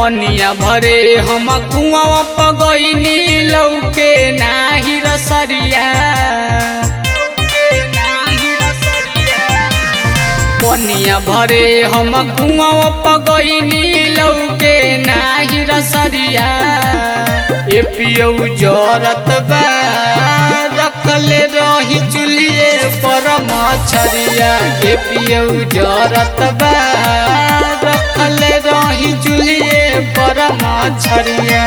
पनिया भरे हम कुआं पगैनी लौके नाही रसरिया पनिया भरे हम कुआं पगैनी लौके नाही रसरिया ए पियौ जरत बा रखले रही चुलिए पर मछरिया ए पियौ जरत बा रखले रही चुलिए पर मछरिया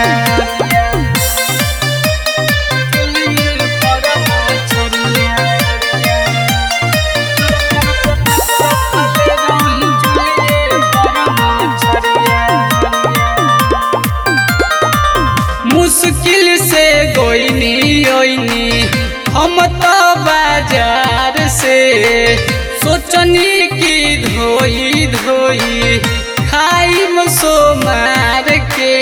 मुश्किल से गोइनी ओइनी हम तो बाजार से सोचनी की धोई धोई खाई सो मार के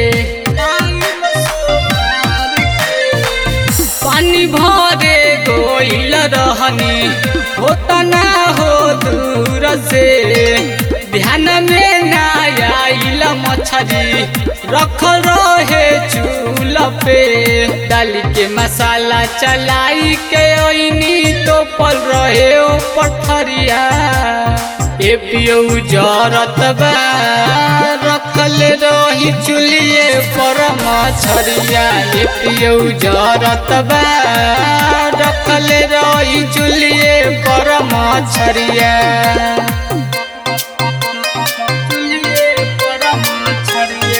पानी भरे गोइल रहनी होता ना हो दूर से ध्यान में ना आइल मछरी रख रहे चूल पे डाल के मसाला चलाई के ओइनी तो पल रहे ओ पथरिया ए पियौ जरत बा रखल रही चुलिए पर मछरिया ए पियौ जरत बा रखल रही चुलिए पर मछरिया चुलिए पर मछरिया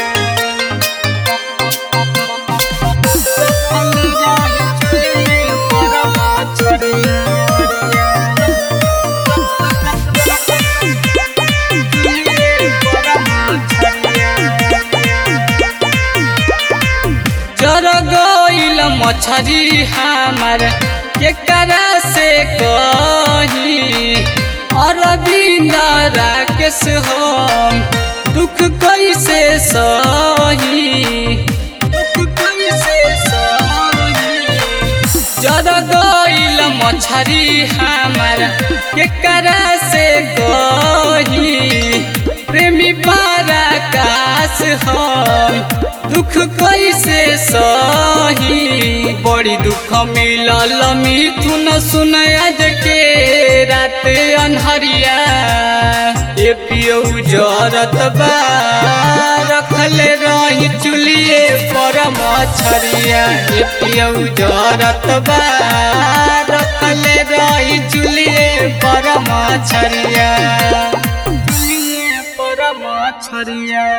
जर गईल मछरी हमार केकरा से कही अरविंद राकेश हम दुख कैसे सही दुख कैसे सही जर गईल मछरी हमार केकरा से कही प्रेमी पराकाश हम दुख कैसे सही बड़ी दुख मिलल मिथुन सुन आज के रात अनहरिया ए पियौ जरत बा रखले रही चुलिए पर मछरिया ए पियौ जरत बा रखले रही चुलिए पर मछरिया चुलिए पर मछरिया